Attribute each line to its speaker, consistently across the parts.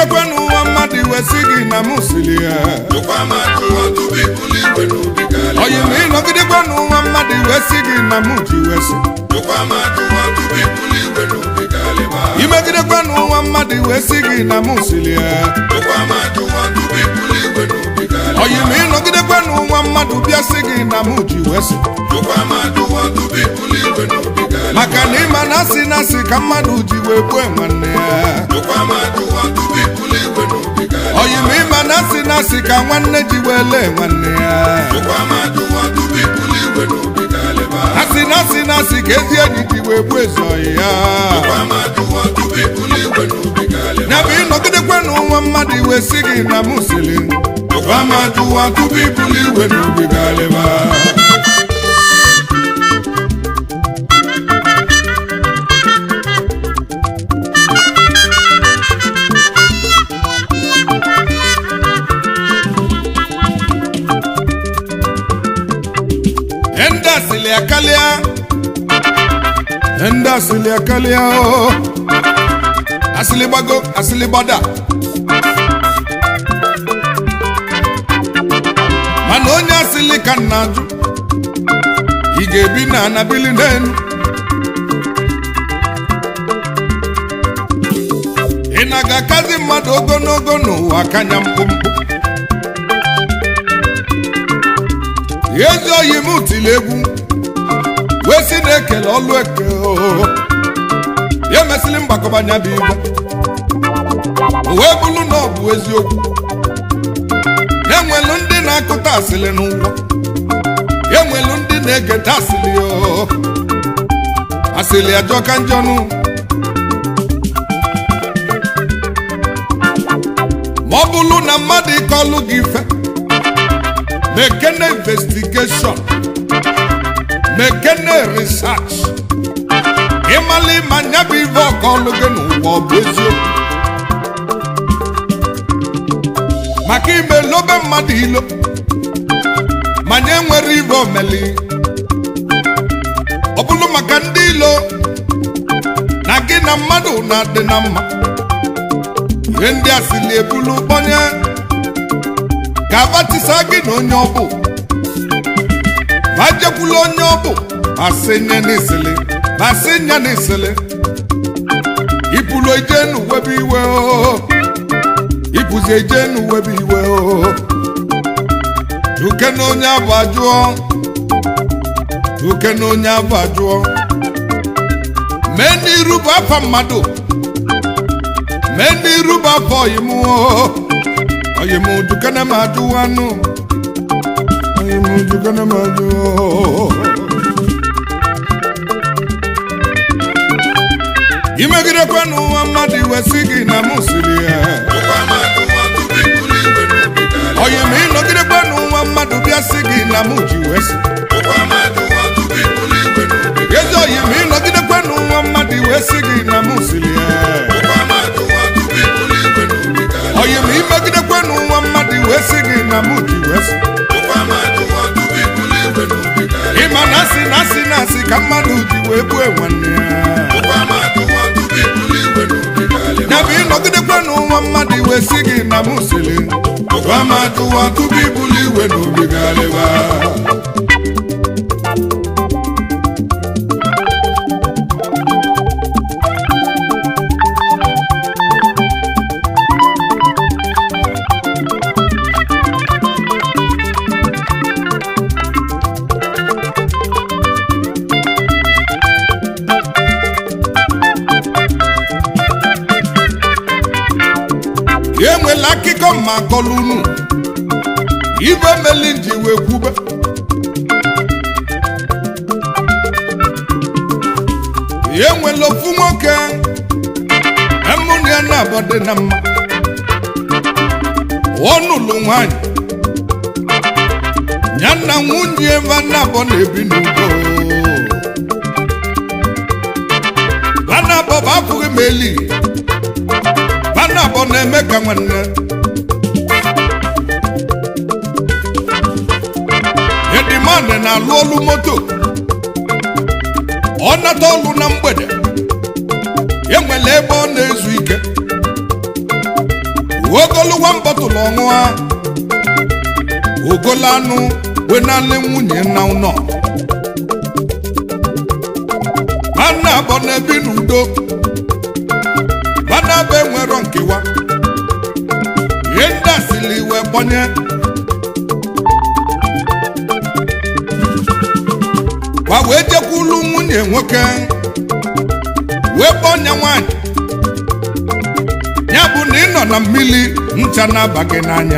Speaker 1: imegidekwanụ nwa mmadụ iwe si gị na mụ siri ya oyi ma ịnọgidekwanụ nwa mmadụ iwe si gị na mụ ji iwe si imegidekwanụ nwa mmadụ iwe si gị na mụ siri ya oyi ma ịnọgidekwanụ nwa mmadụ bịa si gị na mụ ji iwe si maka na ịma na asị na asị ka mmadụ ji wee gbue nwanne ya oyi ma ịma na asị na asị ka nwanne ji wee lee nwanne ya asị na asị na asị ka ezi enyi ji wee gbuo ezoghị ya ya bụ ịnọgidekwanụ nwa mmadụ iwe si gị na mụ siri amajụwa tupu ibuli igwe n'obi galịba ndị asịlị akarịa ndị asịlị akarịa o asịlị gbago asịlị gbada mana onye asịlị ka nna ajụ ị ga-ebi na anabili n'elu ị na-aga akazi mmadụ ogologo n'ụwa kanya mkpụmkpụ ezi oyi m tiri egwu wee si na-ekele ọlụ eke oo. ya emesịrị mgbakọbanya bụ igwe o wee bụrụ na ọ bụ eziokwu enwelu ndị na-akụta asịlị n'ụwa enwelu ndị na-egeta asịlị oo. asịlị ajọka njọnụ ma ọ bụrụ na mmadụ ịkọlụ gị ife mekene investigeshọn mekene research ịmala ịma nya bụ ife ọkọlụ gị n'ụwa ọ bụ eziokwu maka ime lobe mmadụ ilo manya nwere ibe omeli ọ bụrụ maka ndị ilo na gị na mmadụ na-adị na mma ihe ndị a sili ebulu kpọnye ka abatisa gị na onye ọbụ ma jekwula onye ọbụ ma sị nye n'isili ma sị nye n'isili ipulu ije n'uwebe iwe o ipuzi eje n'uwebe iwe o duke na onye abụ ajụọ duke na onye abụ ajụọ mee n'iru bụ afa mmadụ mee n'iru bụ afọ ọyịmụ o ọyịmụ duke na ma ajụwa nụ ọyịmụ duke na ma ajụọ imegidekwanụ nwa mmadụ iwe si gị na mụ siri ya onye ma ịnọgidekwanụ nwa mmadụ bịa si gị na mụ ji wee si ezi oyi ma ịnọgidekwanụ nwa mmadụ iwe si gị na mụ siri ya onye ma imegidekwanụ nwa mmadụ iwe si gị na mụ ji wee si ịma na asị na asị na asị ka mmadụ ji wee gbue nwanne ya ya bụ ịnọgidekwanụ nwa mmadụ iwe si gị na mụ siri Amajụwa tupu ibuli igwe n'obi galịba enwela akụkọ ma kọlụ unu ibe meli ji wee kwube enwela ofu nwoke emụnụ ya na-abọ dị na mma ọnụlụ nwanyị ya na nwunye ebe na-abọ na-ebi n'udo banabọ bụ afụghị m eli banabọ na-eme ka nwanne edimandị na-alụ olu moto ọ nata ọlụ na mgbede enwere ebe ọ na-ezu ike ogolu one bottle ọṅụa ogolo anụ wenale nwunye na ụnọ mana abọ na-ebi n'udo mana abụ enwero nkewa ihe ndị asili wee gbanye gwa wee jekwulu nwunye nwoke wee kpọnye nwanyị ya bụ na ị nọ na mmiri ncha na-aba gị n'anya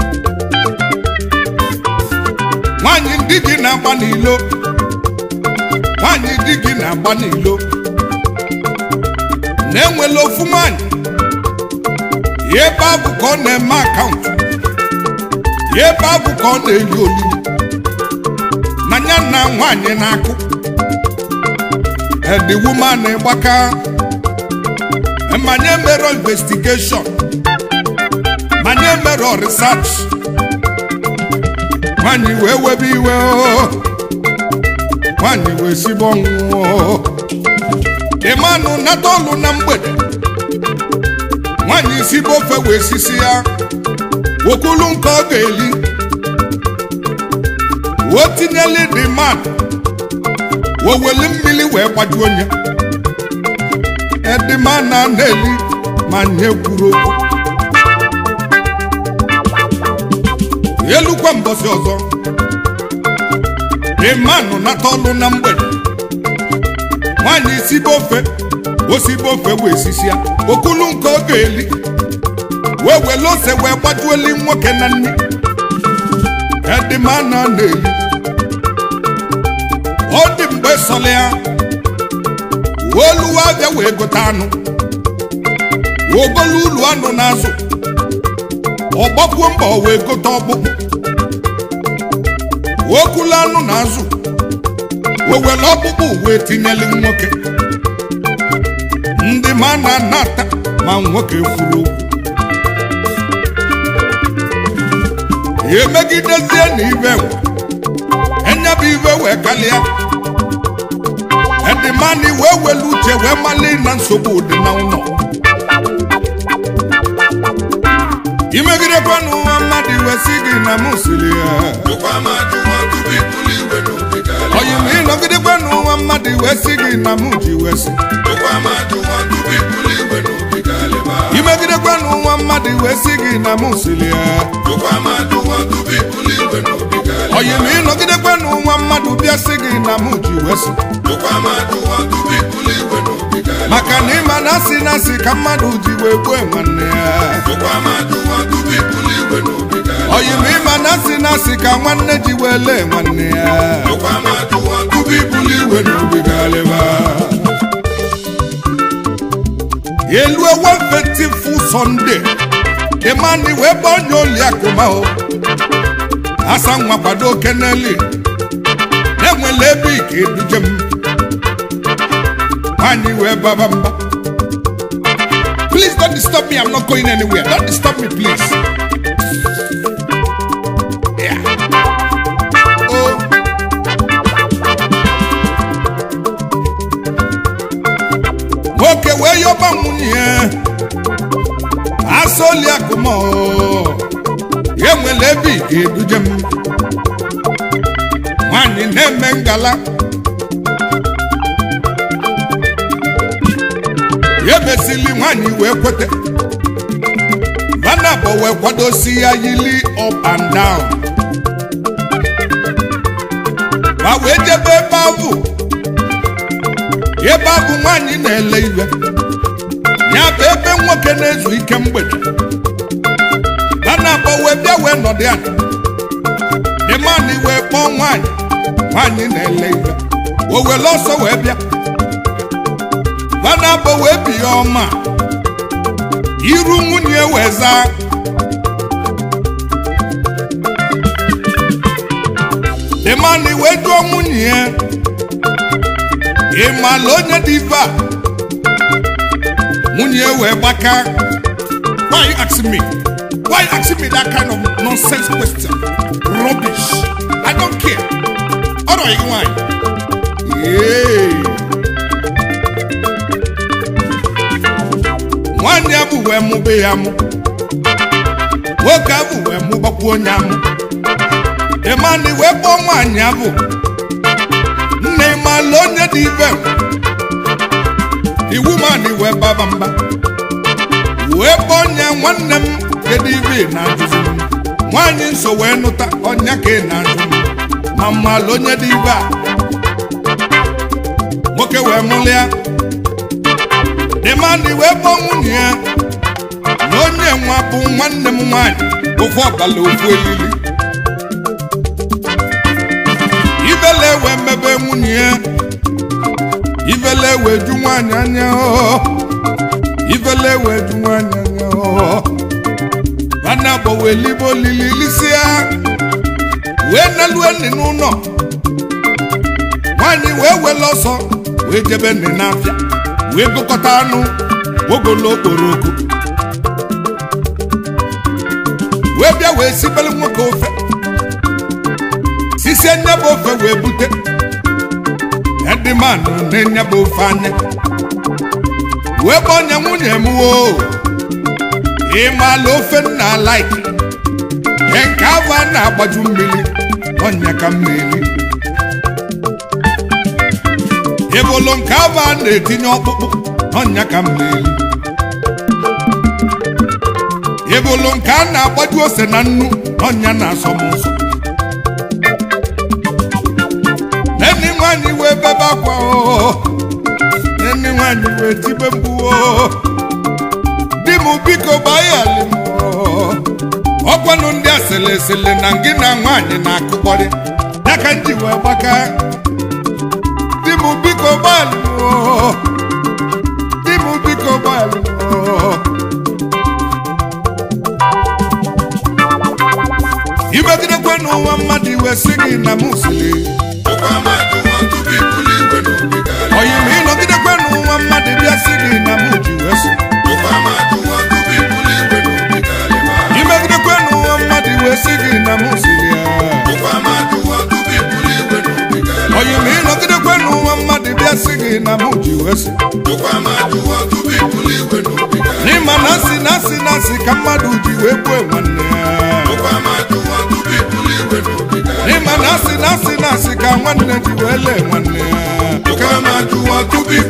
Speaker 1: nwanyị ndị gị na-agba n'ilo nwanyị di gị na-agba n'ilo na-enwela ofu nwanyị ya ebe abụ ka ọ na-eme akaụntụ ya ebe abụ ka ọ na-eli olili na ya na nwanyị na-akụ the woman gbaka manye mere investigation manye mere research nwanyị wee webe iwe o nwanyị wee sigbo ọnwụọ ịmanụ nata ọlụ na mgbede nwanyị sigbo ofe wee sisi ya wokulu nke ọ ga-eli o tinyeli dị mmadụ woweli mmiri wee gbajuo onye edima na na-eli ma nye kwuru okwu elukwa mbọsị ọzọ ịmanụ nata ọlụ na mgbede nwaanyị sibe ofe osibe ofe wee sisia okulu nke ọ ga-eli wee wele ose wee gbajuoli nwoke na nne edima na na-eli ọ dị mgbe sọlị ya oluwa abịa wee gote anụ ogolu ulu anụ n'azụ ọgbakwuo mba wee gote ọkpụkpụ okulu anụ n'azụ wewere ọkpụkpụ wee tinyeli nwoke ndị ma na anata ma nwoke kwuru okwu emegidezie na ibe enyebụ ibe wee kalịa edimani wee welu uche wee mali na nsogbu dị na ụlọ imegidekwanụ nwa mmadụ iwe si gị na mụ siri ya oyi ma ịnọgidekwanụ nwa mmadụ iwe si gị na mụ ji wee si imegidekwanụ nwa mmadụ iwe si gị na mụ siri ya oyi ma ịnọgidekwanụ nwa mmadụ bịa si gị na mụ ji wee si maka na ịma na asị na asị ka mmadụ ji wee gbue nwanne ya oyi ma ịma na asị na asị ka nwanne ji wee lee nwanne ya elue wefetifu sọnde ịmani wee gba onye oli akụma o asa nwa kwado keneli na-enwele ebe ike eduje m nwanyị wee baba mba please don't disturb me i'm not going anywhere don't disturb me please yeah. oh. nwoke wee yọba nwunye ya asọli akụmọ ya nwere ebe ị ga-eduje m nwanyị na-eme ngala ya mesili nwanyị wee kwete vanabọ wee kwadosi ya yili up and down ma wee jebe ebe ahụ ebe ahụ nwanyị na-ele iwe ya bụ ebe nwoke na-ezu ike mgbede vanabọ wee bịa wee nọdụ ya dịmanị wee kpọọ nwanyị nwanyị na-ele iwe o were ọsọ wee bịa vanabọ wee bi ya ọma iru nwunye wee zaa dịmanị wee jụọ nwunye ya ị maala onye dị ife a nwunye wee gbaka why you asking me why you asking me that kind of nonsense question rubbish i don't care ọrọ gị nwanyị Yay. nwanne ya bụ wee mụbe ya mụ nwoke ahụ wee mụbakwuo onye amụ ịmana wee kpọọ nwaanyị ahụ nna ịmala onye dị ibe iwu mana wee baba mba wee kpọọ onye nwanne m kedu ibe ị na-ajụzi m nwaanyị nso wee nụta ọnya ka ị na-ajụ m ma mmalụ onye dị ibe a nwoke wee mụlịa dịmadị wee kpọọ nwunye ya na onye nwa bụ nwanne m nwaanyị ofu ọbala ofu elili ibele wee mebe nwunye ya ibele wee ju nwaanyị anya ọ ibele wee ju nwaanyị anya ọ mana bụ wee libe olili lisịa wee nalue nri n'ụlọ nwaanyị wee wele ọsọ wee jebe nri n'afịa wee gụkọta anụ ogolo okporoko wee bịa wee sibere nwoke ofe sisie nyaba ofe wee bute edimanụ na-enyaba ofe anya wee gba onye nwunye m woo ịmala ofe nna laiki nke nke ahụ a na-agbaju mmiri ọnya ka mmiri ebolo nke ahụ a na-etinye ọkpụkpụ ọnya ka mmiri ebolo nke a na-agbaju ose na nnu ọnya na-asọ m ụsọ neni nwanyị wee bebe akwa oo neni nwanyị wee tibe mgbu oo di m biko gbaghali m oo ọgwanụ ndị asịlị esịlị na gị na nwaanyị na-akụkọrị ya ka m ji wee gbaka di m biko gbaghali m oo di m biko gbaghali m oo imegidekwe n'ụwa mmadụ iwe si gị na m siri oyi ma ịnọgidekwe n'ụwa mmadụ bịa si gị na m ji wee so imegidekwe n'ụwa mmadụ iwe si gị na m siri ya oyi ma ịnọgidekwe n'ụwa mmadụ bịa si gị na m ji wee so n'ịma na asị na asị na asị ka mmadụ ji wee gbue nwanne ya n'ịma na asị na asị na asị ka nwanne ji wee lee nwanne ya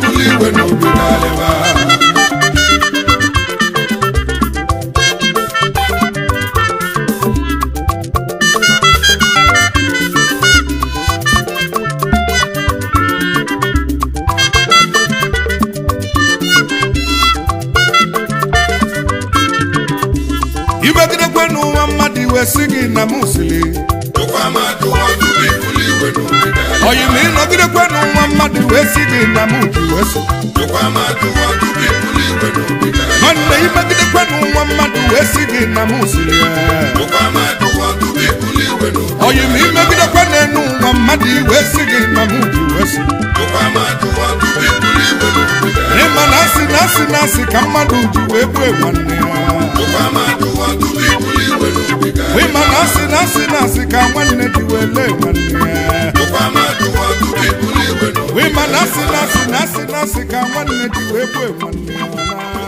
Speaker 1: imegidekwe n'ụwa mmadụ iwe si gị na m siri oyi ma ịnọgidekwe n'ụwa mmadụ wee si gị na m ji wee so nwanne imegidekwe n'ụwa mmadụ wee si gị na m siri ya oyi ma imegidekwe n'enu ụwa mmadụ wee si gị na m ji wee so ịma na asị na asị na asị ka mmadụ ji wee gbue nwanne ya ịma na asị na asị na asị ka nwanne ji wee lee nwanne ya ịma na asị na asị na asị na asị ka nwanne ji wee gbue nwanne ya